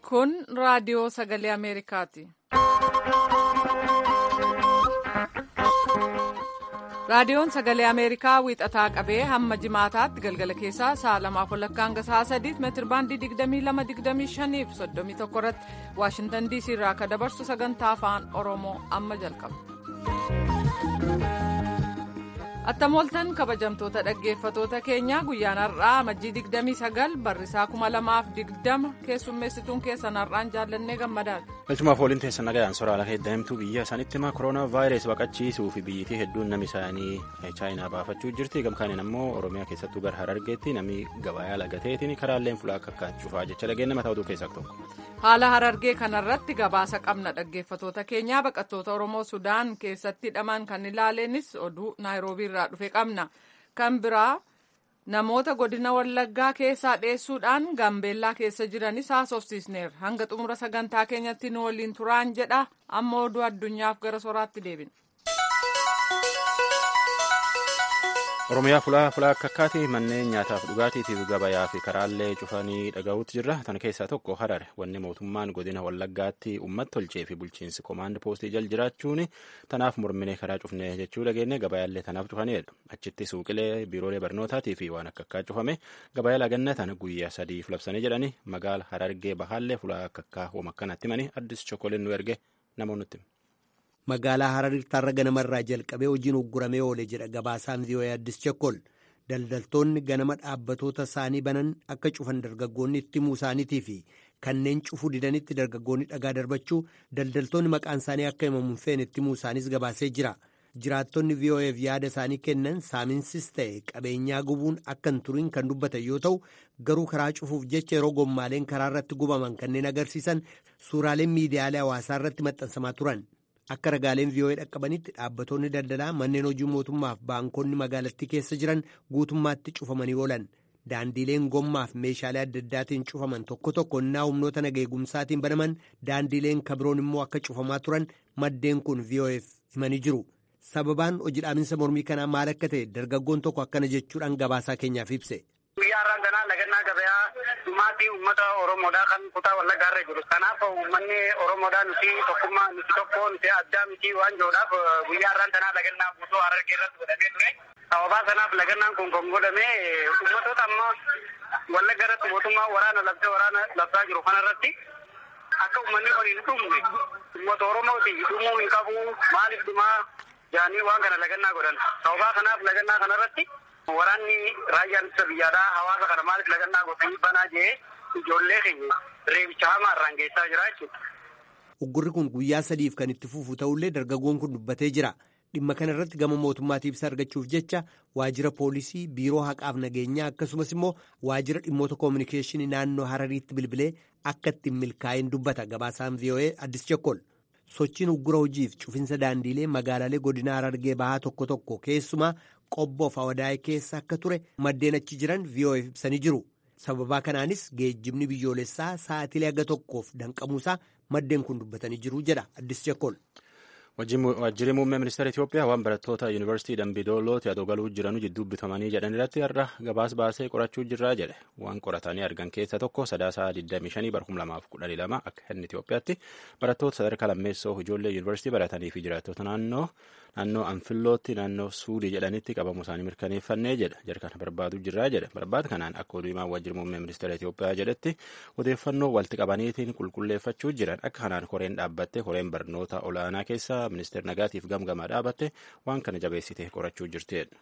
Kun raadiyoo sagalee Ameerikaati. Raadiyoon sagalee Ameerikaa wiixataa qabee hamma jimaataatti galgala keessaa sa'a lamaaf walakkaa hanga sa'a sadiitti meetir baandii 22-25 fi 31 irratti Waashintan DC irraa akka dabarsu sagantaa afaan Oromoo amma jalqaba. Attamooltan kabajamtoota dhaggeeffatoota keenyaa guyyaan har'aa majjii 29 barrisaa 2020 keessummeessituun keessan har'aan jaallannee gammadaadha. Galchumaaf waliin teessan nagayaan soraala heddaa'imtuu biyya isaanitti himaa kooroonaa vaayirasii baqachiisuu fi biyyittii hedduun namni isaanii chaayinaa baafachuu jirti gamkaaniin ammoo oromiyaa keessattuu gara harargeetti namni gabayaa lagateetiin karaalleen fulaa akka akkaachufaa jecha dhageenya mataa oduu keessaa tokko. Haala harargee kanarratti gabaasa qabna dhaggeeffatoota keenyaa baqattoota Oromoo Sudaan keessatti hidhaman kan ilaaleenis oduu Naayiroobii irraa dhufe qabna. Kan biraa namoota godina Wallaggaa keessaa dheessuudhaan Gambeellaa keessa jiranis haasofsiisneerra. Hanga xumura sagantaa keenyatti nu waliin turaan jedha. Amma oduu addunyaaf gara soraatti deebina. Oromiyaa fulaa fulaa akka akkaati manneen nyaataaf dhugaatiitiif gabayaa fi karaallee cufanii dhaga'uutti jirra. Tan keessaa tokko Harare wanni mootummaan godina Wallaggaatti uummata tolchee fi bulchiinsi koomaand poostii jal jiraachuun tanaaf mormine karaa cufne jechuu dhageenye gabayaallee tanaaf cufanidha. Achitti suuqilee biiroolee barnootaatii fi waan akka akkaa cufame gabayaa laganna tana guyyaa sadiif labsanii jedhani magaala Harargee bahaallee fulaa akka akkaa hooma akkanatti himanii addis chokkoleen nu erge namoonni magaalaa hararii tarra ganamarraa jalqabee hojiin ugguramee oole jedha gabaasaan vii'oo'ee addis chekkol daldaltoonni ganama dhaabbatoota isaanii banan akka cufan dargaggoonni itti himuu isaaniitii fi kanneen cufuu didanitti dargaggoonni dhagaa darbachuu daldaltoonni maqaan isaanii akka himamuun feene itti himuu isaaniis gabaasee jira jiraattonni vii'oo'eef yaada isaanii kennan saaminsis ta'e qabeenyaa gubuun akka hin turiin kan dubbatan yoo ta'u garuu karaa cufuuf jecha yeroo gommaaleen karaa irratti gubaman kanneen agarsiisan suuraaleen miidiyaalee hawaasaa irratti maxxansamaa turan. akka ragaaleen vii'oo'ee dhaqqabanitti dhaabbattoonni daldalaa manneen hojii mootummaaf baankonni magaalattii keessa jiran guutummaatti cufamanii oolan daandiileen gommaaf meeshaalee adda addaatiin cufaman tokko tokko innaa humnoota nageegumsaatiin banaman daandiileen kabiroon immoo akka cufamaa turan maddeen kun vii'oo'eef himanii jiru sababaan hojii dhaabinsa mormii kanaa maal akka ta'e dargaggoon tokko akkana jechuudhaan gabaasaa keenyaaf ibse. guyyaa har'aan kanaa lagannaa gabayaa dhumaatii uummata oromoodhaa kan kutaa wallaggaa irra jiru kanaaf uummanni oromoodhaa nuti tokkummaa nuti tokko nuti addaa miti waan jiruudhaaf guyyaa har'aan kanaa lagannaa guutuu harargee irratti godhamee ture sababaa kanaaf lagannaan kun kan godhame uummatoota amma wallagga irratti mootummaa waraana labsee waraana labsaa jiru kanarratti akka uummanni kun hin dhumne uummata oromooti dhumuu hin qabu maaliif dhumaa jaanii waan kana lagannaa godhan sababaa kanaaf lagannaa kanarratti waraanni raayyaan ittisa biyyaadhaa hawaasa kana maaliif lagannaa godhanii banaa jee ijoollee keenya reebicha hamaa irraan geessaa jira jechuudha. Uggurri kun guyyaa sadiif kan itti fufu ta'ullee dargaggoon kun dubbatee jira. Dhimma kana irratti gama mootummaatiif ibsa argachuuf jecha waajjira poolisii, biiroo haqaaf nageenyaa akkasumas immoo waajjira dhimmoota koominikeeshinii naannoo Harariitti bilbilee akka ittiin milkaa'in dubbata gabaasaan vii'oo'ee addis chekkol. Sochiin uggura hojiif cufinsa daandiilee magaalaalee godina Harargee bahaa tokko tokko keessumaa qobboof hawadaa'ee keessa akka ture maddeen achi jiran vii'oo'eef ibsanii jiru. Sababaa kanaanis geejjibni biyyoolessaa sa'atilee haga tokkoof danqamuusaa maddeen kun dubbatanii jiru jedha addis chekkol. Waajjirri muummee ministeera Itoophiyaa waan barattoota yuunivarsiitii Dambidoolootti adoo galuu jiranu jidduu bitamanii jedhan irratti har'a gabaas baasee qorachuu jirraa jedhe. Waan qoratanii argan keessa tokko sadaasaa 25 bara 2012 akka inni Itoophiyaatti barattoota sadarkaa lammeessoo ijoollee yuunivarsiitii baratanii fi jiraattota naannoo naannoo Anfillootti naannoo Suudii jedhanitti qabamuu isaanii mirkaneeffannee jedha. Jara kana barbaaduu jirraa jedhe. Barbaada kanaan akka oduu himaa waajjirri muummee ministeera Itoophiyaa jedhetti odeeffannoo walitti qabaniitiin qulqulleeffachuu jiran akka kanaan koreen dhaabbatte koreen barnoota olaanaa keessa ministeera nagaatiif gamgamaa dhaabatte waan kana jabeessite qorachuu jirtedha.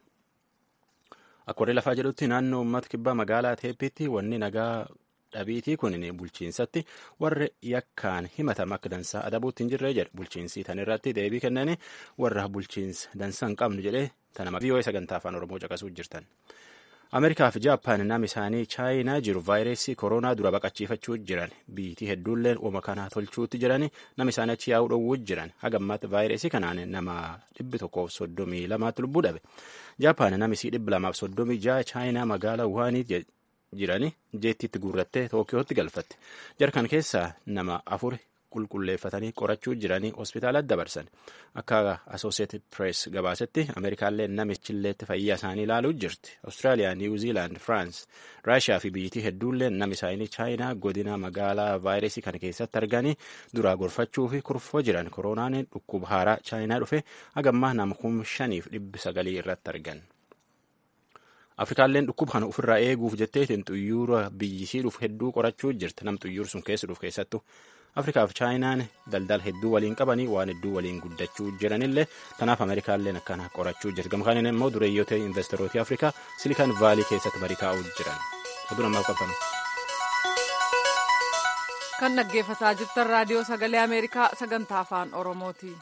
Akka warri lafaa jedhutti naannoo uummata kibbaa magaalaa Teeppiitti wanni nagaa dhabiitii kun bulchiinsatti warra yakkaan himatama akka dansaa adabuutti hin jirre jedhe bulchiinsi tan irratti deebii kennanii warra bulchiinsa dansaa hin qabnu jedhee tana vii'oo'ee sagantaa afaan oromoo caqasuu jirtan. Ameerikaa fi Jaappaan nama isaanii chaayinaa jiru vaayirasii koronaa dura baqachiifachuu jiran biitii hedduulleen uuma kanaa tolchuutti jirani nama isaanii achi yaa'uu dhowwuu jiran hagammaatti vaayirasii kanaan nama dhibbi tokkoof soddomii lamaatti lubbuu dhabe. Jaappaan nama isii dhibbi lamaaf soddomii ja'a chaayinaa magaalaa Wuhaanii jirani jeettiitti guurrattee Tookiyootti galfatte. Jarkan keessaa nama afur qulqulleeffatanii qorachuu jiranii hospitaalatti dabarsan akka associated press gabaasetti ameerikaallee namichilleetti fayyaa isaanii ilaaluu jirti awustiraaliyaa niwuziilaand firaans raashiyaa fi biyyittii hedduullee nam isaanii chaayinaa godina magaalaa vaayirasii kana keessatti arganii duraa gorfachuu fi kurfoo jiran koronaan dhukkuba haaraa chaayinaa dhufe hagammaa nama kuma shaniif dhibbi sagalii irratti argan. afrikaalleen dhukkuba kana ofirraa eeguuf jetteetiin xuyyuura biyyisii dhufu hedduu qorachuu jirti nam xuyyuur sun keessa dhufu keessattu afrikaaf chaayinaan daldala hedduu waliin qabanii waan hedduu waliin guddachuu jiranillee tanaaf ameerikaalleen akkana qorachuu jirti gamkaaniin immoo dureeyyoota investorooti afrikaa silikaan vaalii keessatti marii taa'uu jiran oduu namaaf qabatan. kan dhaggeeffataa jirtan raadiyoo sagalee ameerikaa sagantaa afaan oromooti.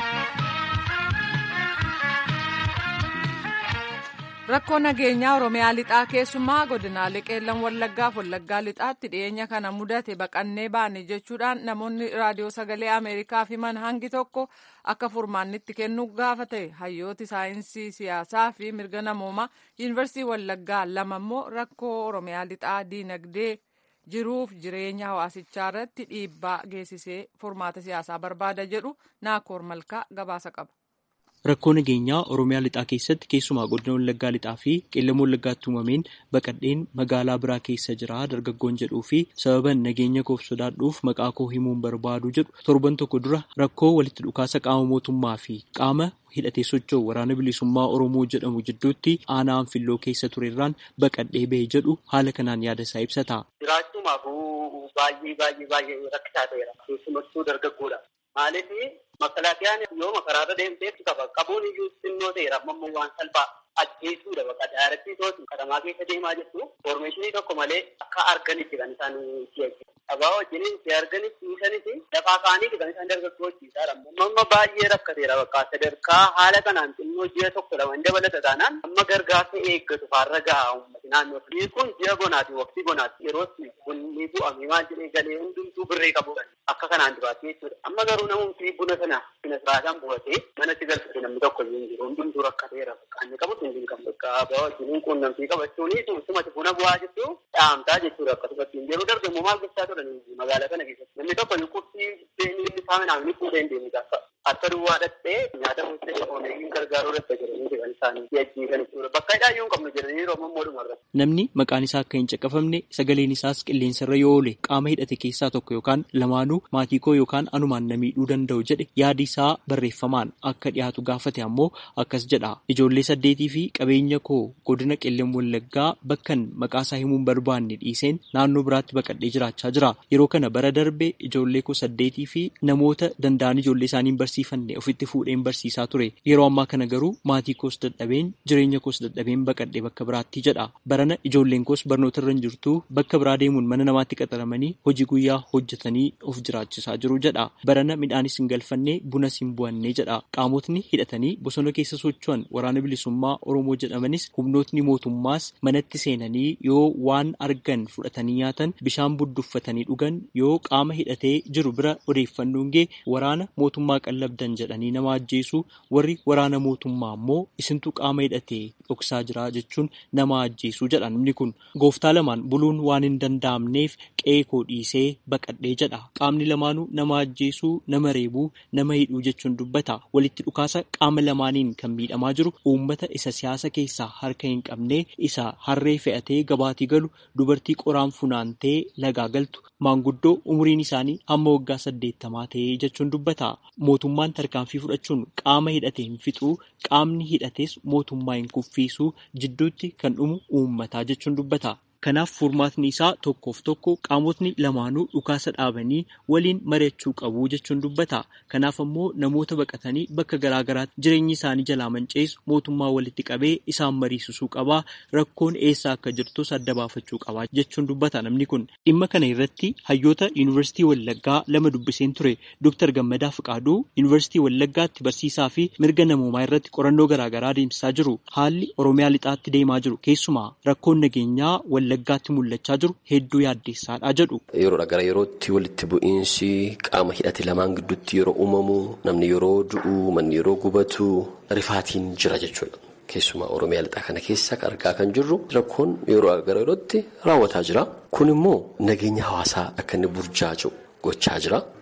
rakkoo nageenyaa oromiyaa lixaa keessumaa godinaalee qeellan wallaggaaf wallaggaa lixaatti dhiyeenya kana mudate baqannee baane jechuudhaan namoonni raadiyoo sagalee ameerikaaf himan hangi tokko akka furmaannitti kennuu gaafate hayyooti saayinsii siyaasaa fi mirga namoomaa yuunivarsiitii wallaggaa lama immoo rakkoo oromiyaa lixaa diinagdee jiruuf jireenya hawaasichaa irratti dhiibbaa geessisee furmaata siyaasaa barbaada jedhu naakoor malkaa gabaasa qaba. Rakkoo nageenyaa Oromiyaa lixaa keessatti keessumaa godina Wallaggaa lixaa fi qeellama Wallaggaatti uumameen baqadheen magaalaa biraa keessa jira dargaggoon jedhuu fi sababan nageenya koof sodaadhuuf maqaa koo himuun barbaadu jedhu torban tokko dura rakkoo walitti dhukaasa qaama mootummaa fi qaama hidhatee socho'u waraana bilisummaa Oromoo jedhamu jidduutti aanaa anfilloo keessa turerraan baqadhee bahe jedhu haala kanaan yaada isaa ibsata. Jiraachumaafuu baay'ee baay'ee baay'ee rakkisaa ta'eera. Keessumattuu dargaggoodha. Maaliif makalaakiyaan yoo makaraarra deemtee qaba qabuun iyyuu xinnoo ta'eera amma waan salphaa ajjeesuudha bakka daarattii tootu katamaa keessa deemaa jirtu foormeeshinii tokko malee akka arganitti kan isaan si'achi. Abaa wajjin si arganis dhiisanis lafaa kaanii kan isaan dargaggoo hojjiisaadha. Amma baay'ee rakkateera bakka sadarkaa haala kanaan xinnoo ji'a tokko lama hin dabalata taanaan amma gargaarsa eeggatu faarra gahaa uummati naannoo. Biyyi kun ji'a bonaati waqtii bonaati yeroo bunni bu'amee maal jedhee galee hundumtuu birree qabudha. Akka kanaan duraatti jechuudha. Amma garuu namumti buna sana sina siraadhaan bu'atee manatti galfate namni tokko hin jiru hundumtuu rakkateera. Qaanni qabu hin qabu. Bakka abaa wajjin quunnamtii qabachuuni sumati buna bu'aa jettu dhaamtaa jechuudha. Akkasumatti yeroo darbe immoo maal gochaa turan magaalaa kana keessatti. Namni tokko quffii beenii saaminaan ni fuudhee hin deemu gaafa. Akka duwwaa dhattee nyaata muusee oomishuun gargaaruu dhatta jedhanii kan isaan si'achiisan jechuudha. Bakka hidhaayyuu hin qabnu jedhanii yeroo ammoo dhumarra. Namni maqaan isaa akka hin caqafamne sagaleen isaas qilleensarra yoo oole qaama hidhate keessaa tokko yookaan lamaanuu maatii koo yookaan anumaan na miidhuu danda'u jedhe yaadi isaa barreeffamaan akka dhiyaatu gaafate ammoo akkas jedha. Ijoollee saddeetii fi qabeenya koo godina qellem wallaggaa bakkan maqaa isaa himuun barbaanne dhiiseen naannoo biraatti baqadhee jiraachaa jira. Yeroo kana bara darbe ijoollee koo saddeetii fi namoota danda'an ijoollee isaanii barsiifanne ofitti fuudheen barsiisaa ture. Yeroo ammaa kana garuu maatii koos dadhabeen jireenya koos dadhabeen baqadhee bakka biraatti jedha. Barana ijoolleen koos barnoota irra hin jirtu bakka biraa deemuun mana namaatti qaxaramanii hojii guyyaa hojjetanii of jiraachisaa jiru jedha. Barana midhaanis hin galfanne bunas hin bu'anne jedha. Qaamotni hidhatanii bosona keessa socho'an waraana bilisummaa Oromoo jedhamanis humnootni mootummaas manatti seenanii yoo waan argan fudhatanii nyaatan bishaan budduffatanii dhugan yoo qaama hidhatee jiru bira odeeffannoon gee waraana mootummaa qallabdan jedhanii nama ajjeesu warri waraana mootummaa ammoo isintu qaama hidhatee dhoksaa jira jechuun nama ajjeesu jedha namni kun gooftaa lamaan buluun waan hin danda'amneef qe'ee koo dhiisee baqadhee jedha qaamni lamaanuu nama ajjeesuu nama reebuu nama hidhuu jechuun dubbata walitti dhukaasa qaama lamaaniin kan miidhamaa jiru uummata isa siyaasa keessaa harka hin qabne isa harree fe'atee gabaatii galu dubartii qoraan funaantee lagaa galtu maanguddoo umuriin isaanii hamma waggaa saddeettamaa ta'ee jechuun dubbata mootummaan tarkaanfii fudhachuun qaama hidhatee hin fixuu qaamni hidhates mootummaa hin kuffiisuu jidduutti kan dhumu uummataa jechuun dubbata. Kanaaf furmaatni isaa tokkoof tokko qaamotni lamaanuu dhukaasa dhaabanii waliin mari'achuu qabu jechuun dubbata. Kanaaf ammoo namoota baqatanii bakka garaagaraatti jireenyi isaanii jalaa manceessu mootummaa walitti qabee isaan mariisisuu qabaa rakkoon eessa akka jirtus adda baafachuu qabaa jechuun dubbata namni kun. Dhimma kana irratti hayyoota yuunivarsiitii Wallaggaa lama dubbiseen ture Dr. Gammadaa Fiqaaduu yuunivarsiitii Wallaggaatti barsiisaa fi mirga namoomaa irratti qorannoo garaagaraa adeemsisaa jiru. Haalli Oromiyaa lixaatti deemaa jiru keessumaa rakkoon nageenyaa Wallaggaatti mul'achaa jiru hedduu yaaddeessaadha jedhu. Yeroodha gara yerootti walitti bu'iinsi qaama hidhate lamaan gidduutti yeroo uumamu namni yeroo du'u manni yeroo gubatu rifaatiin jira jechuudha. Keessumaa Oromiyaa lixaa kana keessa argaa kan jirru rakkoon yeroo gara yerootti raawwataa jira. Kun immoo nageenya hawaasaa akka inni burjaaja'u gochaa jira.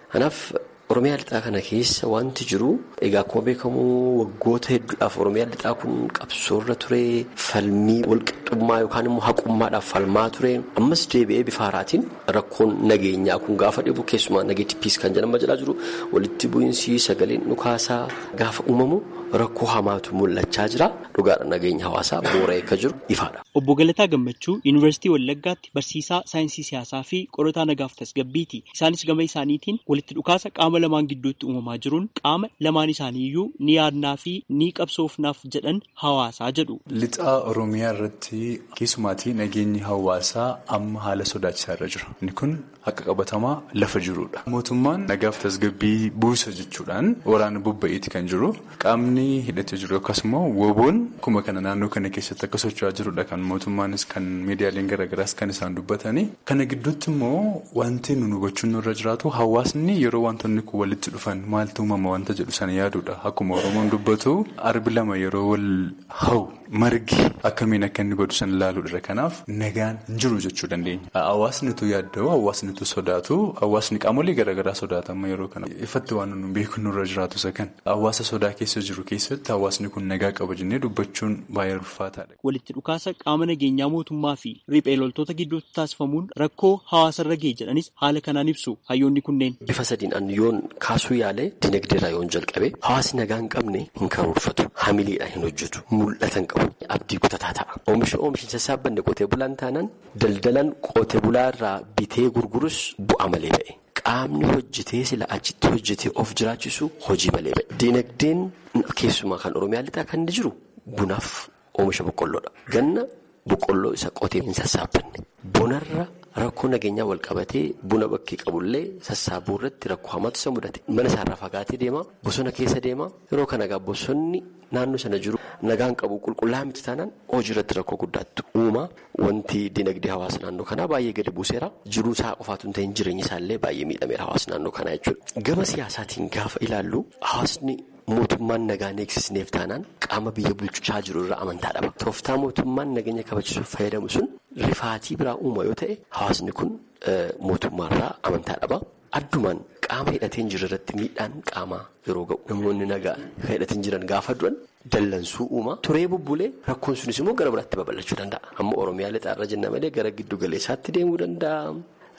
Kanaaf Oromiyaa lixaa kana keessa wanti jiru egaa akkuma beekamu waggoota hedduudhaaf Oromiyaa lixaa kun qabsoorra ture falmii walqixxummaa yookaan immoo haqummaadhaaf falmaa ture ammas deebi'ee bifa haaraatiin rakkoon nageenyaa kun gaafa dhibu keessumaa nageetti piis kan jedhama jedhaa jiru walitti bu'iinsi sagaleen dhukaasaa gaafa uumamu rakkoo hamaatu mul'achaa jira dhugaadha nageenya hawaasaa boora'ee akka jiru ifaadha. Obbo Galataa Gammachuu Yuunivarsiitii Wallaggaatti barsiisaa saayinsii siyaasaa fi qorataa nagaaf tasgabbiiti. Isaanis gama isaaniitiin walitti dhukaasa qaama lamaan gidduutti uumamaa jiruun qaama lamaan isaaniiyyuu ni yaadnaa fi ni qabsoofnaaf jedhan hawaasaa jedhu. Lixaa Oromiyaa irratti keessumaatii nageenyi hawaasaa amma haala sodaachisaa irra jira. Inni kun haqa qabatamaa lafa jirudha. Mootummaan nagaaf tasgabbii buusa jechuudhaan waraana bobba'eeti kan jiru. Qaamni hidhatee jiru akkasumas woboon akkuma kana naannoo kana keessatti akka socho'aa jirudha kan mootummaanis kan miidiyaaleen garaagaraas kan isaan dubbatanii. Kana gidduutti immoo wanti nun hubachuun nurra jiraatu hawaasni yeroo wantoonni kun walitti dhufan maaltu uumama wanta jedhu sana yaaduudha. Akkuma Oromoon dubbatu arbi lama yeroo wal hawu margi akkamiin akka inni godhu sana ilaaluudha. Kanaaf nagaan hin jiru jechuu dandeenya. Hawaasnitu yaadda'u hawaasnitu sodaatu hawaasni qaamolee garaagaraa sodaatama yeroo kana ifatti waan nun beeku nurra jiraatu isa kan hawaasa sodaa keessa jiru keessatti hawaasni kun nagaa qaba jennee dubbachuun baay'ee ulfaataadha. Walitti dhukaasa qaama nageenyaa mootummaa fi riphee loltoota gidduutti taasifamuun rakkoo hawaasarra ga'e jedhanis haala kanaan ibsu hayyoonni kunneen. Bifa sadiin an yoon kaasuu yaale dinagdeerraa yoon jalqabe hawaasni nagaa hin qabne hin karoorfatu hamileedhaan hin hojjetu mul'ata hin qabu abdii kutataa ta'a. Oomisha oomishin sassaabbanne qotee bulaan taanaan daldalan qotee bulaarraa bitee gurgurus bu'aa malee ba'e. Qaamni hojjetee sila achitti hojjetee of jiraachisu hojii malee ba'e. Dinagdeen keessumaa kan Oromiyaa lixaa kan inni jiru bunaaf oomisha boqqolloodha. Ganna boqqolloo isa qotee hin sassaabbanne. Bonarra rakkoo nageenyaa wal qabatee buna bakkee qabullee sassaabuu irratti rakkoo hamaatu isa mudate. Mana isaarraa fagaatee deema. Bosona keessa deema. Yeroo kana egaa bosonni naannoo sana jiru nagaan qabu qulqullaa'aa miti taanaan hojii irratti rakkoo guddaatu uuma. Wanti dinagdee hawaasa naannoo kanaa baay'ee gadi buuseera. Jiruu isaa qofaatu hin ta'in jireenyi isaallee baay'ee miidhameera hawaasa naannoo kanaa jechuudha. Gama siyaasaatiin gaafa ilaallu hawaasni mootummaan nagaan eegsisneef taanaan qaama biyya bulchaa jiru irraa amantaa dhaba. Tooftaa mootummaan nageenya kabachisuuf fayyadamu sun rifaatii biraa uuma yoo ta'e hawaasni kun mootummaarraa amantaa dhaba. Addumaan qaama hidhateen jiru irratti miidhaan qaamaa yeroo ga'u namoonni nagaa hidhateen jiran gaafa du'an dallansuu uuma. Turee bubbulee rakkoon sunis immoo gara biraatti babal'achuu danda'a. Amma Oromiyaa lixaarra jenna malee gara giddu galeessaatti deemuu danda'a.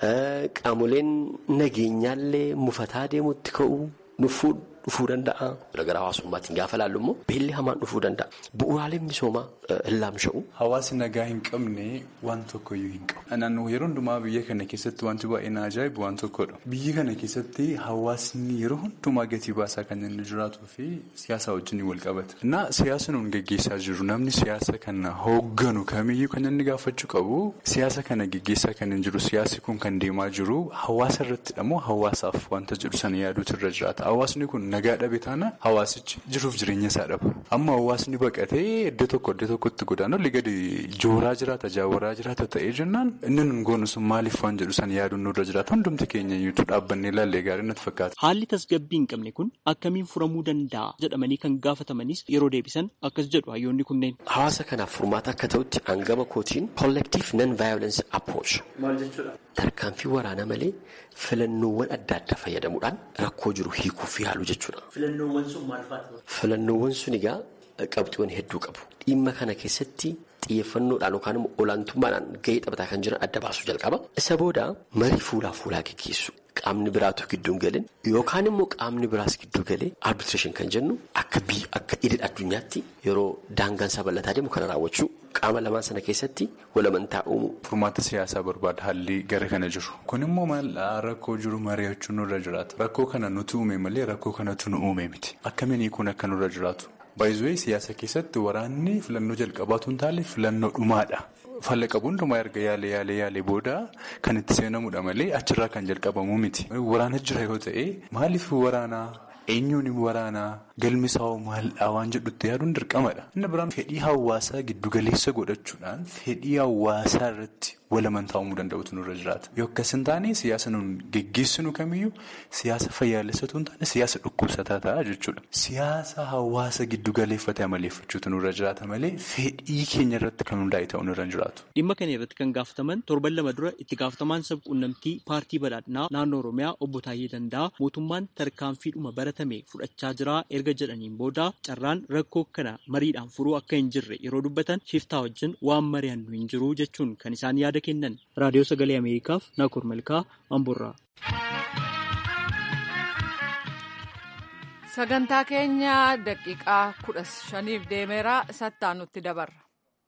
Qaamoleen nageenyaallee mufataa deemuutti ka'u dhufuu danda'a. Gara hawaasummaatiin gaafa ilaallu immoo beelli hamaan dhufuu danda'a. Bu'uuraaleen misoomaa hin laamsha'u. Hawaasni nagaa hin qabne waan tokkoyyuu hin qabu. Naannoo yeroo hundumaa biyya kana keessatti wanti baay'ee na ajaa'ibu waan tokkodha. Biyya kana keessatti hawaasni yeroo hundumaa gatii baasaa kan inni jiraatuu fi siyaasa wajjin wal qabata. Na siyaasa nuun gaggeessaa jiru namni siyaasa kana hoogganu kamiyyuu kan inni gaafachuu qabu siyaasa kana gaggeessaa kan hin jiru siyaasi kun kan deemaa jiru hawaasa irrattidha moo hawaasaaf wanta jedhu sana yaaduutu irra jiraata. Hawaasni kun nagaa dhabe taana hawaasichi jiruuf jireenya isaa dhaba. Amma hawaasni baqatee iddoo tokko iddoo tokkotti godaanu olii gadi jooraa jiraata jaawaraa jiraata ta'ee jennaan inni nun goonu sun maaliif waan jedhu san yaaduun nurra jiraata hundumti keenya iyyuu dhaabbannee ilaallee gaarii natti fakkaata. Haalli tasgabbii hin qabne kun akkamiin furamuu danda'a jedhamanii kan gaafatamanis yeroo deebisan akkas jedhu hayyoonni kunneen. Hawaasa kanaaf furmaata akka ta'utti hangama kootiin collective non-violence approach. Maal jechuudha? Tarkaanfii waraanaa malee filannoowwan adda addaa fayyadamuudhaan rakkoo jiru hiikuuf yaalu jechuudha. Filannoowwan sun maal fa'a? Filannoowwan sun egaa qabxiiwwan hedduu qabu. Dhimma kana keessatti xiyyeeffannoodhaan yookaan immoo olaantummaadhaan gahee taphataa kan jiran adda baasuu jalqaba. Isa booda marii fuulaa fuulaa gaggeessu. Qaamni biraatu gidduu hin galin yookaan immoo qaamni biraas gidduu galee arbitreeshin kan jennu akka biyya akka idil addunyaatti yeroo daangaan isaa bal'ataa deemu kana raawwachuu qaama lamaan sana keessatti walamantaa uumu. Furmaata siyaasaa barbaada haalli gara kana jiru. Kun immoo maal rakkoo jiru mari'achuun nurra jiraata. Rakkoo kana nuti uume malee rakkoo kanatu nu uume miti. Akkamiin kun akka nurra jiraatu. Baay'ee siyaasa keessatti waraanni filannoo jalqabaatu hin taane filannoo dhumaadha. Falla qabu hundumaa erga yaalee yaalee yaalee booda kan itti seenamudha malee achirraa kan jalqabamu miti. Waraana jira yoo ta'e maaliif waraanaa eenyuun waraanaa galmi isaa maalidhaa waan jedhutti yaaduun dirqamadha. Inni biraan fedhii hawaasaa giddugaleessa godhachuudhaan fedhii hawaasaa irratti walamantaa uumuu danda'utu nurra jiraata. Yoo akkas hin taane siyaasa nuun geggeessinu kamiyyuu siyaasa fayyaalessatu hin taane siyaasa dhukkubsataa ta'a jechuudha. Siyaasa hawaasa giddugaleeffatee amaleeffachuutu nurra jiraata malee fedhii keenya irratti kan hundaa'e ta'uu nurra hin jiraatu. Dhimma kana irratti kan gaafataman torban lama dura itti gaafatamaan sabquunnamtii paartii badhaadhinaa naannoo Oromiyaa obbo Taayyee Danda'a mootummaan tarkaanfiidhuma baratame fudhachaa jira erga jedhaniin booda carraan rakkoo kana mariidhaan furuu akka hin jirre yeroo dubbatan shiftaa wajjin waan mari'annu hin jiru jechuun kan isaan yaada kennan. Raadiyoo Sagalee Ameerikaaf Naakur Malkaa Amboorraa. Sagantaa keenya daqiiqaa kudha shaniif deemeera sattaa nutti dabarra.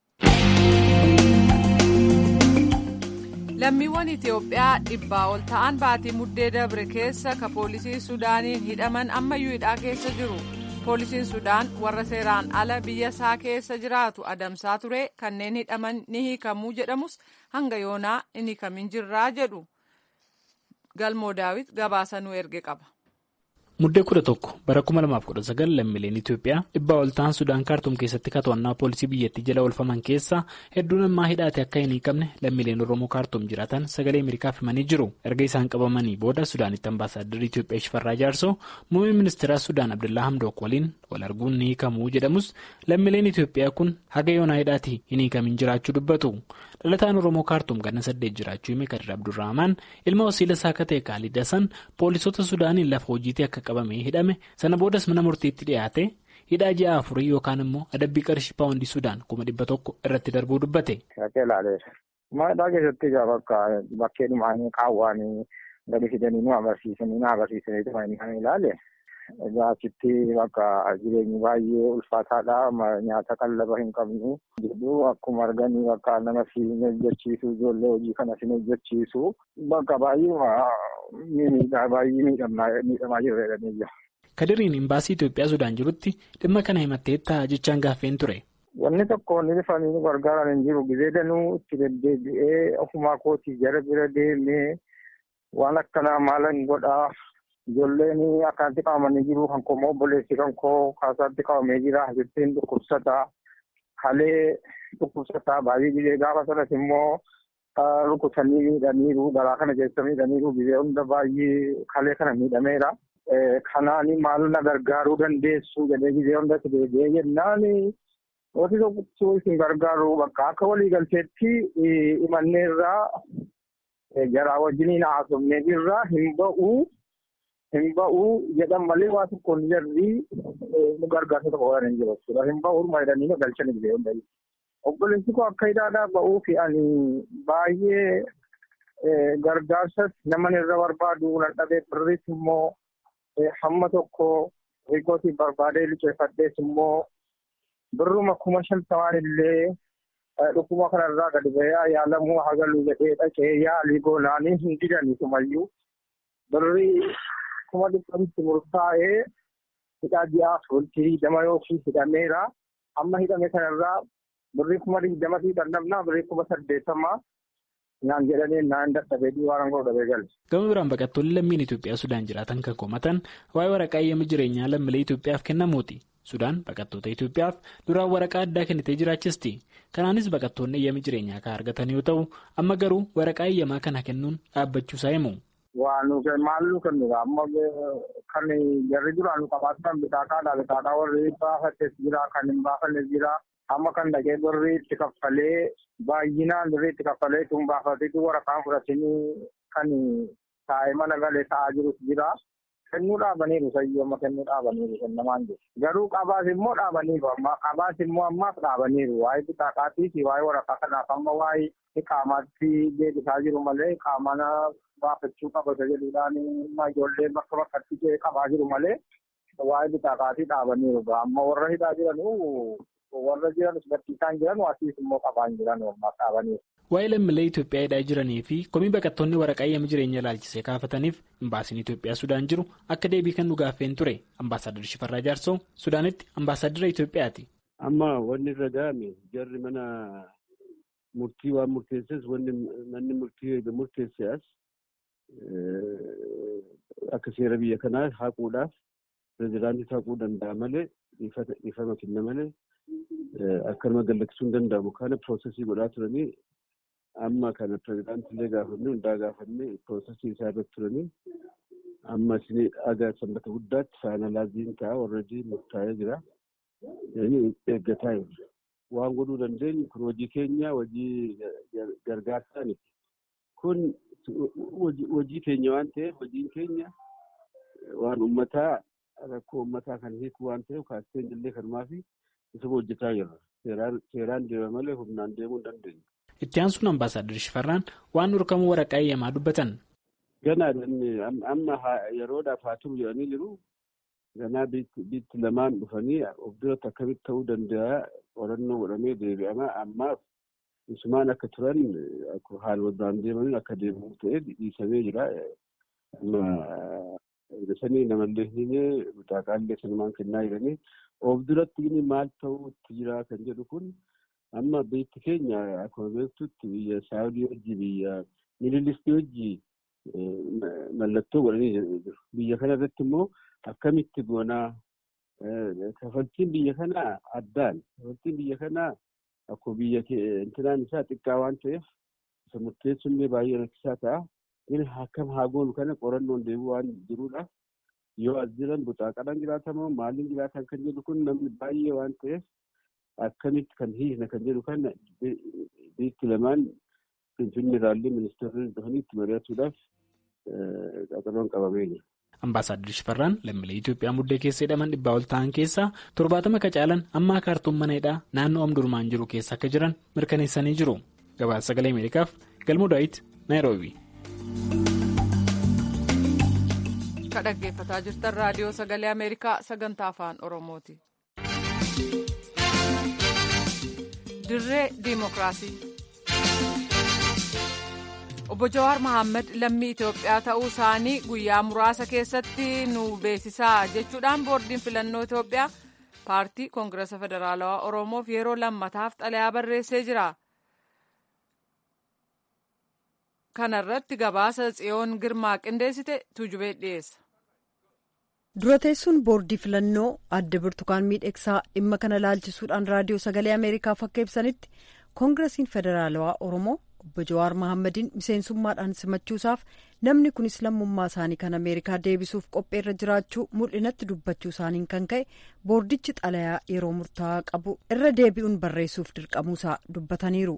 Lammiiwwan Itoophiyaa dhibbaa ol ta'an baatii muddee dabre keessa ka poolisii Sudaaniin hidhaman ammayyuu hidhaa keessa jiru. Poolisiin Sudaan warra seeraan ala biyya isaa keessa jiraatu adamsaa ture kanneen hidhaman ni hiikamuu jedhamus hanga yoonaa hin hiikamin jirraa jedhu. Galmoo Daawit gabaasa nu erge qaba. Muddee kudha tokko bara kuma lamaaf kudha sagal lammiileen Itoophiyaa dhibbaa ol ta'an Sudaan kaartuum keessatti to'annaa poolisii biyyattii jala oolfaman keessa hedduun ammaa hidhaate akka hin hiikamne lammiileen Oromoo kaartuum jiraatan sagalee Ameerikaaf himanii jiru. Erga isaan qabamanii booda Sudaanitti ambaasaaddarri Itoophiyaa Shifarraa Jaarsoo muummee ministeeraa Sudaan Abdullaa Hamdook waliin wal arguun ni hiikamuu jedhamus lammiileen Itoophiyaa kun haga yoonaa hidhaati hin hiikamin jiraachuu dubbatu. Dhalataan Oromoo kaartuum ganna saddeet jiraachuu hime Kadir Abdurrahmaan ilma wasiila isaa akka ta'e Kaalid Hasan poolisoota Sudaaniin lafa hojiitii akka qabamee hidhame sana boodas mana murtiitti dhiyaate hidhaa ji'a afurii yookaan immoo adabbii qarshii paawundii Sudaan kuma dhibba tokko irratti darbuu dubbate. Hidhaa keessatti bakka bakkeedhumaan qaawwaan gadi fidanii nu agarsiisanii na agarsiisanii tuma inni ilaale. Egaa achitti bakka jireenyi baay'ee ulfaataadha. Nyaata qallaba hin qabnu. Jidduu akkuma arganii bakka nama si hojjechiisu ijoollee hojii kana si hojjechiisu bakka baay'ee baay'ee miidhamaa jirra jedhanii jira. Kadiriin imbaasii Itoophiyaa Sudaan jirutti dhimma kana himatteetta jechaan gaaffeen ture. Wanni tokko wanni bifanii nu gargaaran hin jiru. Gizee danuu itti deddeebi'ee ofumaa kootii jara bira deemee waan akkanaa maalan godhaa. Ijoolleen akkanatti qabamanii jiru kan koo obboleessi kan koo kaasaatti qabamee jira. Jettiin dhukkubsataa. Halee dhukkubsataa baay'ee gizee gaafa sanas immoo rukutanii miidhaniiru. Garaa kana keessa miidhaniiru. Gizee hunda baay'ee halee kana miidhameera. Kanaan maal na gargaaruu dandeessu jedhee gizee hundatti deebi'ee jennaan wanti tokko isin gargaaru bakka akka waliigalteetti imanneerraa jaraa wajjiniin haasofnee jirra hin ba'uu. Hin ba'uu jedhan malee waa tokkoon jarri nu gargaarsa tokko godhan hin jiru jechuudha. Hin ba'uu jedhanii galchanii biyya hundaa. Obboleessi koo akka hidhaadhaa ba'uu fi ani baay'ee gargaarsas nama irra barbaadu nan dhabee birris immoo hamma tokko riikootii barbaadee liqeeffadhees immoo birruma kuma shantamaan illee dhukkuba kanarraa gadi ba'ee yaalamuu hagaluu jedhee dhaqee yaalii goonaanii hin didanii sumayyuu birrii kuma dhibbatti murtaa'ee hidhaa ji'aa fultii dama yookiin hidhameera. Amma hidhame kanarraa birrii kuma digdama fi dhannabnaa birrii kuma saddeettamaa naan jedhanii naan dadhabee waan godhu dhabee galte. Gama biraan baqattoonni lammiin Itoophiyaa Sudaan jiraatan kan komatan waa'ee waraqaa eeyyama jireenyaa lammiilee Itoophiyaaf kennamuuti. Sudaan baqattoota Itoophiyaaf duraan waraqaa addaa kennitee jiraachisti. Kanaanis baqattoonni eeyyama jireenyaa kan argatan yoo ta'u amma garuu waraqaa eeyyamaa kana kennuun dhaabbachuusaa himu. Waan maal nu kennudha amma kan jarri duraan nu qabaatan bitaaqaadha bitaaqaa warri baafates jira kan hin baafannes jira amma kan dhaqee birrii itti kaffalee baay'inaan birrii itti kaffalee tun baafateetu waraqaan fudhatanii kan taa'ee mana galee taa'aa jirus jira. Kennuu dhaabaniiru sayyoo amma kennuu dhaabaniiru kennamaan jiru. Garuu qabaas immoo dhaabaniiru amma qabaas immoo ammaaf dhaabaniiru waa'ee bitaaqaatii fi waa'ee waraqaa kanaaf amma waa'ee qaamaatti deebisaa jiru malee qaamana baafachuu qabata jedhuudhaan ijoollee bakka bakkatti qabaa jiru malee waa'ee bitaaqaatii dhaabaniiru amma warra hidhaa jiranuu warra jiranus barsiisaan jiran asiis immoo qabaan jiran ammaa dhaabaniiru. Waa'ee lammiilee Itoophiyaa hidhaa jiranii fi komii baqattoonni waraqaa eeyyama jireenya ilaalchisee kaafataniif imbaasiin Itoophiyaa Sudaan jiru akka deebii kan dhugaaffeen ture ambaasaadar Shifarraa Jaarsoo Sudaanitti ambaasaadara Itoophiyaati. Amma wanni irra ga'ame jarri mana murtii waan murteesses wanni manni murtii murteesse as akka seera biyya kanaa haquudhaaf pirezidaantii ta'uu danda'a malee dhiifama kenna malee akkanuma gallaksuu hin danda'amu. Kana piroosesii godhaa turanii amma kana pirezidaantillee gaafannee hundaa gaafannee piroosesii isaa irratti turanii amma isin dhagaa sanbata guddaatti faayinaalaaziin ta'a warradii murtaa'ee jira. Eeggataa jirra. Waan godhuu dandeenyu kun hojii keenya hojii gargaarsaa miti. Kun hojii keenya waan ta'eef hojiin keenya waan uummataa rakkoo uummataa kan hiiku waan ta'eef kaasteen illee kanumaa fi isuma hojjetaa jirra. Seeraan deema malee humnaan deemuu hin dandeenyu. Itti aansuun ambaasaaddar Shifarraan waan dhorkamuu waraqaa eeyyamaa dubbatan. Ganaa amma yeroodhaaf haa turu jedhanii jiru. Ganaa biitti lamaan dhufanii of duratti akkamitti ta'uu danda'a qorannoo godhamee deebi'ama. Ammaaf isumaan akka turan haaluma duraan deemaniin akka deemamu ta'ee dhiisamee jira. Sanii namallee hin mutaaqaallee sanumaan kennaa jiranii of duratti inni maal ta'uutti jira kan jedhu kun amma biitti keenya akkuma beektutti biyya saawudii wajji biyya mililistii wajji mallattoo godhanii jiru. Biyya kana irratti immoo akkamitti goonaa kafaltiin biyya kanaa addaan kafaltiin biyya kanaa akkuma biyya intinaan isaa xiqqaa waan ta'eef isa murteessuun baay'ee rakkisaa ta'a. Inni akkam haa goonu kana qorannoon deemu waan jiruudha. Yoo as jiran buxaaqadhaan jiraatamoo maaliin jiraatan kan jedhu kun namni baay'ee waan ta'eef akkamitti kan hiikna kan jedhu kana biitti lamaan finfinni irraallee ministeerri dhufanii itti mari'achuudhaaf qaxaloon qabamee jira. Ambaasaaddir Shifarraan lammiilee Itoophiyaa muddee keessa hidhaman dhibbaa ol ta'an keessaa torbaatama qacaalan ammaa kaartuun mana hidhaa naannoo Omdurmaan jiru keessa akka jiran mirkaneessanii jiru. Gabaasa sagalee Ameerikaaf Galmoo Daawit Naayiroobi. Ka dhaggeeffataa jirtan raadiyoo sagalee Ameerikaa sagantaa afaan Oromooti. Dirree Diimokiraasii. Obbo Jawaar Mohaammed lammii Itoophiyaa ta'uu isaanii guyyaa muraasa keessatti nu beeksisaa jechuudhaan boordiin filannoo Itoophiyaa paartii Koongirasa Federaalawaa Oromoof yeroo lammataaf xalayaa barreessee jira. Kana irratti gabaasa Tsiyoon Girmaa qindeessite tuujubee dhiyeessa. dura teessuun boordii filannoo adda burtukaan miidhagsaa dhimma kana laalchisuudhaan raadiyoo sagalee ameerikaaf akka ibsanitti koongirasiin federaalawaa oromoo obbo jawaar mohaammadin miseensummaadhaan simachuusaaf namni kunis lammummaa isaanii kan ameerikaa deebisuuf qopheerra jiraachuu mul'inatti dubbachuu isaaniin kan ka'e boordichi xalayaa yeroo murtaa'aa qabu irra deebi'uun barreessuuf dirqamuusaa dubbataniiru.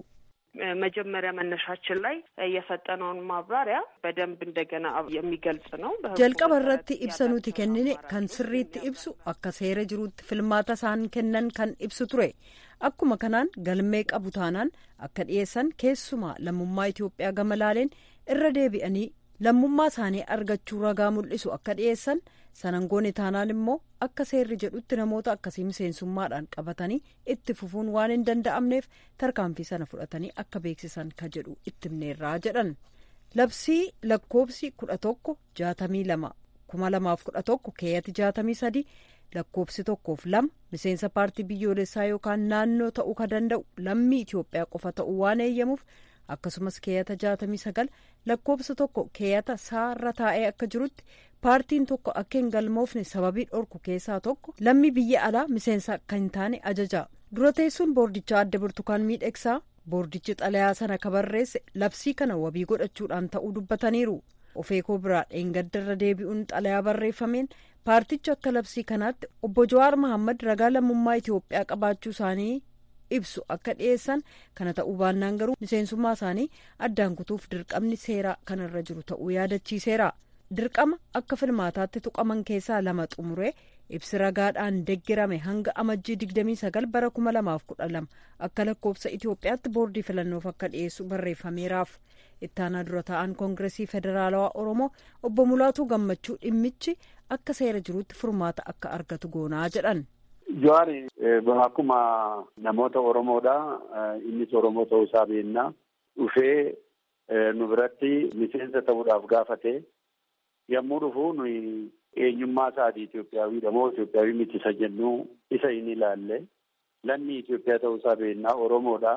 መጀመሪያ መነሻችን ላይ የሰጠነውን ማብራሪያ በደንብ እንደገና የሚገልጽ ነው። jalqaba irratti ibsa nuti kennine kan sirriitti ibsu akka seera jiruutti filmaata isaan kennan kan ibsu ture akkuma kanaan galmee qabu taanaan akka dhiyeessan keessumaa lammummaa Itoophiyaa gama laaleen irra deebi'anii lammummaa isaanii argachuu ragaa mul'isu akka dhiyeessan sanangoon taanaan immoo akka seerri jedhutti namoota akkasii miseensummaadhaan qabatanii itti fufuun waan hin danda'amneef tarkaanfii sana fudhatanii akka beeksisan ka jedhu itti himneerraa jedhan labsii lakkoobsi kudha tokko jaatamii lama kuma lamaaf kudha tokko keeyyati jaatamii sadi lakkoobsi tokkoof lama miseensa paartii biyyoolessaa yookaan naannoo ta'uu ka danda'u lammii Itoophiyaa qofa ta'uu waan eeyyamuuf akkasumas keeyyata jaatamii sagal lakkoobsa tokko keeyyata saarra taa'ee akka jirutti paartiin tokko akka hin galmoofne sababii dhorku keessaa tokko lammii biyya alaa miseensa akka hin taane ajaja dura teessuun boordichaa adda burtukaan miidhagsaa boordichi xalayaa sana ka barreesse labsii kana wabii godhachuudhaan ta'uu dubbataniiru ofeekoo biraa dheengaddarra deebi'uun xalayaa barreeffameen paartichi akka labsii kanaatti obbo Jawaar Mohaammed ragaa lammummaa Itoophiyaa qabaachuu isaanii ibsu akka dhiyeessan kana ta'uu baannaan garuu miseensummaa isaanii addaan kutuuf dirqamni seeraa kanarra jiru ta'uu yaadachiiseera dirqama akka filmaataatti tuqaman keessaa lama xumuree ibsi ragaadhaan deggirame hanga amajjii 29 bara 2012 akka lakkoofsa Itoophiyaatti boordii filannoof akka dhiyeessu barreeffameeraaf ittaanaa dura ta'an koongiresii federaalawaa oromoo obbo Mulaatuu Gammachuu dhimmichi akka seera jiruutti furmaata akka argatu goonaa jedhan. Jawaari akkuma namoota Oromoodha. Innis Oromoo ta'uu isaa beekna. Dhufee nu biratti miseensa ta'uudhaaf gaafate. Yommuu dhufu nuyi eenyummaa isaatii Itoophiyaawidha moo Itoophiyaawii miti isa jennu isa hin ilaalle. Lammii Itoophiyaa ta'uu isaa beekna. Oromoodha.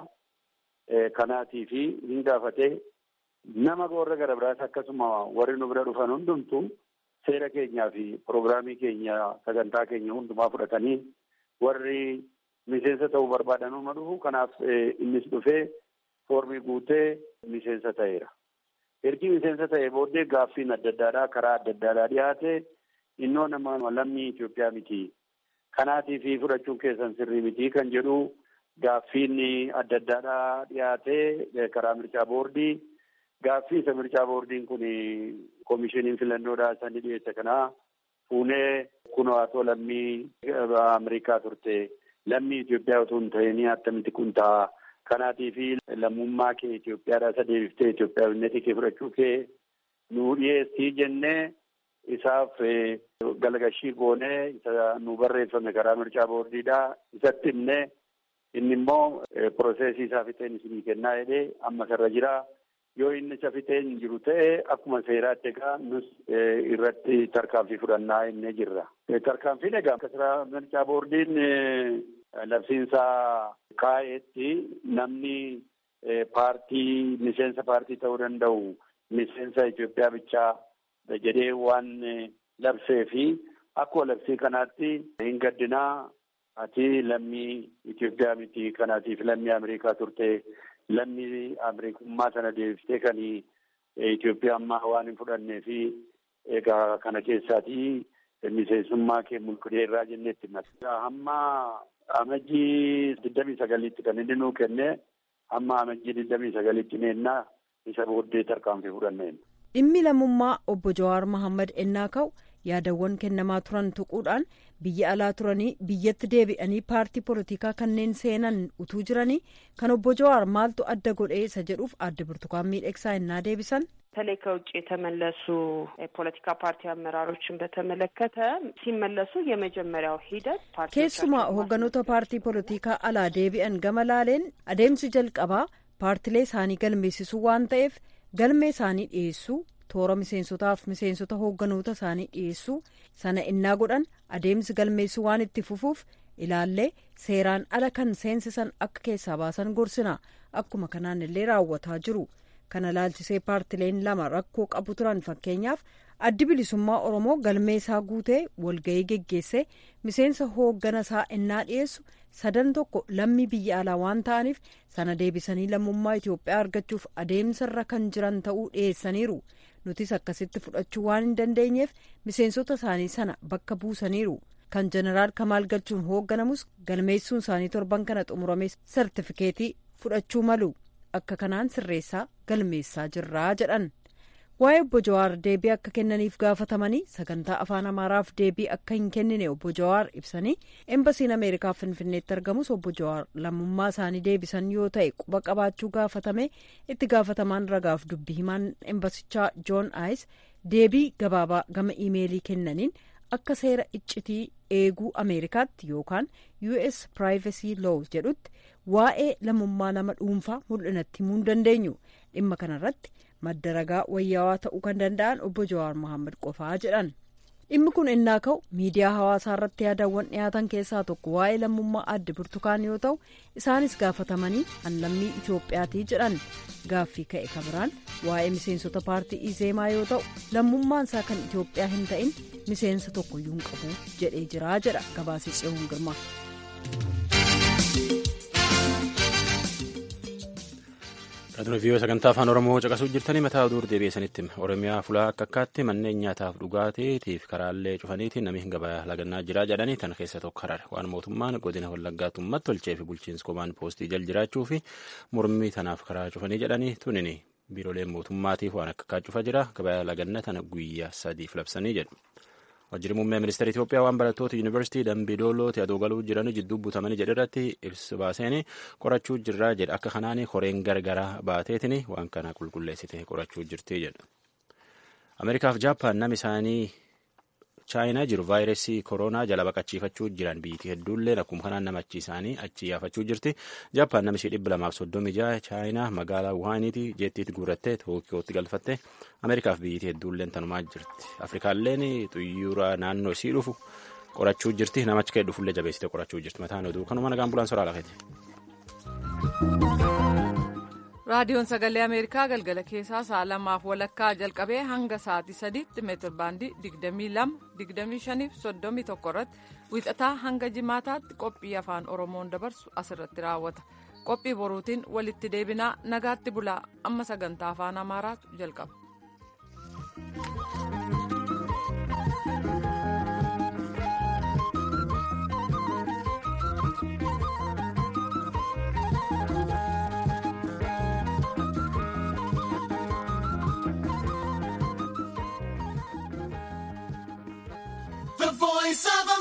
Kanaatii fi hin gaafate nama warra gara biraas akkasuma warri nu bira dhufan hundumtu seera keenyaa fi piroogiraamii keenya sagantaa keenya hundumaa fudhatanii warri miseensa ta'uu barbaadanuma dhufu kanaaf innis dhufee foormii guutee miseensa ta'eera. Ergi miseensa ta'e booddee gaaffiin adda addaadhaa karaa adda addaadhaa dhiyaate innoo nama lammii Itoophiyaa miti. Kanaatiif fudhachuun keessan sirrii miti kan jedhu gaaffiin adda addaadhaa dhiyaate karaa mircaa boordii. Gaaffii isa mircaa boordiin kun koomishiniin filannoodhaa sani dhiyeesse kanaa fuunee kunoo atoo lammii Ameerikaa turte lammii Itoophiyaa otoo hin ta'in attamitti kun ta'a. Kanaatiif lammummaa kee Itoophiyaadhaa isa deebiftee Itoophiyaawwannetii kee fudhachuu kee nu dhiyeessii jennee isaaf galgashii goonee isa nu barreeffame karaa mircaa boordiidhaa isatti himnee inni immoo piroosesii isaa fixeen isinii kennaa jedhee amma sarara jira. Yoo inni isa fixeen jiru ta'e akkuma seeraatti egaa nus irratti tarkaanfii fudhannaa innee jirra. Tarkaanfiin egaa kasaraa mircaa boordiin labsiinsaa kaa'eetti namni paartii miseensa paartii ta'uu danda'u miseensa Itoophiyaa bichaa jedhee waan labsee fi akkuma labsii kanaatti hin gaddinaa ati lammii Itoophiyaa miti kanaatiif lammii Ameerikaa turte lammii Ameerikummaa sana deebiftee kan Itoophiyaa ammaa waan hin fudhannee fi egaa kana keessaatii miseensummaa kee mulqideerraa jenneetti mata. Hamma amajjii digdamii sagaliitti kan inni nuu kenne hamma amajjii digdamii sagaliitti neennaa isa booddee tarkaanfii fudhanneen. Dhimmi lammummaa obbo Jawaar Mohaammed ennaa ka'u yaadawwan kennamaa turan tuquudhaan biyya alaa turanii biyyatti deebi'anii paartii poolitikaa kanneen seenan utuu jiranii kan obbo Jawaar maaltu adda godhee isa jedhuuf adda burtukaan miidhagsaa ennaa deebisan. በተለይ ከውጭ የተመለሱ የፖለቲካ ፓርቲ አመራሮችን በተመለከተ ሲመለሱ የመጀመሪያው ሂደት keessumaa hoogganoota paartii poolitikaa alaa deebi'an gama laaleen adeemsi jalqabaa paartilee isaanii galmeessisuu waan ta'eef galmee isaanii dhiyeessuu toora miseensotaaf miseensota hoogganoota isaanii dhiyeessuu sana innaa godhan adeemsi galmeessuu waan itti fufuuf ilaallee seeraan ala kan seensisan akka keessaa baasan gorsina akkuma kanaan illee raawwataa jiru. kana laalchisee paartileen lama rakkoo qabu turan fakkeenyaaf addi bilisummaa oromoo galmee isaa guutee walga'ii geggeessee miseensa hooggana isaa innaa dhiyeessu sadan tokko lammii biyya alaa waan ta'aniif sana deebisanii lammummaa itiyoophiyaa argachuuf adeemsarra kan jiran ta'uu dhiyeessaniiru nutis akkasitti fudhachuu waan hin dandeenyeef miseensota isaanii sana bakka buusaniiru kan jeneraal kamaal galchuun hoogganamus galmeessuun isaanii torban kana xumurame sartifikeetii fudhachuu malu. akka kanaan sirreessaa galmeessaa jirraa jedhan waa'ee obbo Jawaar deebii akka kennaniif gaafatamanii sagantaa afaan amaaraaf deebii akka hin kennine obbo Jawaar ibsanii embasiin ameerikaa finfinneetti argamus obbo Jawaar lammummaa isaanii deebisan yoo ta'e quba qabaachuu gaafatame itti gaafatamaan ragaaf dubbii himaan embasichaa joon aayis deebii gabaabaa gama iimeelii kennaniin akka seera iccitii eeguu ameerikaatti yookaan us privacy law jedhutti waa'ee lammummaa nama dhuunfaa mul'inatti himuu hin dandeenyu dhimma kanarratti madda ragaa wayyaawaa ta'uu kan danda'an obbo Jawaar Mohaammed qofaa jedhan dhimmi kun innaa ka'u miidiyaa hawaasaa irratti yaadawwan dhiyaatan keessaa tokko waa'ee lammummaa adde burtukaan yoo ta'u isaanis gaafatamanii an lammii Itoophiyaatii jedhan gaaffii ka'e kabiraan waa'ee miseensota paartii izeemaa yoo ta'u lammummaan isaa kan Itoophiyaa hin ta'in miseensa tokkoyyuu hin qabu jedhee jira jedha gabaasii tsiyoon girma. Raadiyoo viiyoo sagantaa afaan Oromoo caqasuu jirtanii mataa oduu deebi'eessanitti Oromiyaa fulaa akka akkaatti manneen nyaataaf dhugaatiitiif karaalee cufaniitiin namni gabaa lagannaa jira jedhanii tan keessa tokko harar waan mootummaan godina wallaggaatti uummata tolchee fi bulchiinsi komaan poostii jal jiraachuu fi mormii tanaaf karaa cufanii jedhanii tunini biiroleen mootummaatiif waan akka akkaa cufa jira gabaa lagannaa tana guyyaa sadiif labsanii jedhu. Wajjirri muummee ministeera Itoophiyaa waan barattoota yuunivarsiitii Dambidoolootti adoo galuu jiran jidduu butamanii jedhe irratti ibsa baaseen qorachuu jirra jedha. Akka kanaan koreen gargaraa baateetiin waan kana qulqulleessite qorachuu jirti jedha. Ameerikaaf Jaappaan nama isaanii chaayinaa jiru vaayirasii koronaa jala baqachiifachuu jiran biyyi hedduullee akkuma kanaan namachi isaanii achi yaafachuu jirti. Jaappaan nama ishee dhibba lamaaf soddomii jaha chaayinaa magaalaa Wuhaaniiti jeettiitti guurattee Tookiyootti galfatte Ameerikaaf biyyi hedduulleen tanumaa jirti. Afrikaalleen xiyyaara naannoo isii dhufu qorachuu jirti. Namachi ka'e dhufullee jabeessite qorachuu jirti. Mataan oduu kanuma nagaan bulaan soraa lafeeti. raadiyoon sagalee ameerikaa galgala keessaa sa'a lamaaf walakkaa jalqabee hanga sa'aatii sadiitti meetir baandii 22 25 irratti wiixataa hanga jimaataatti qophii afaan oromoon dabarsu asirratti raawwata qophii boruutiin walitti deebinaa nagaatti bulaa amma sagantaa afaan amaaraatu jalqaba. The voice of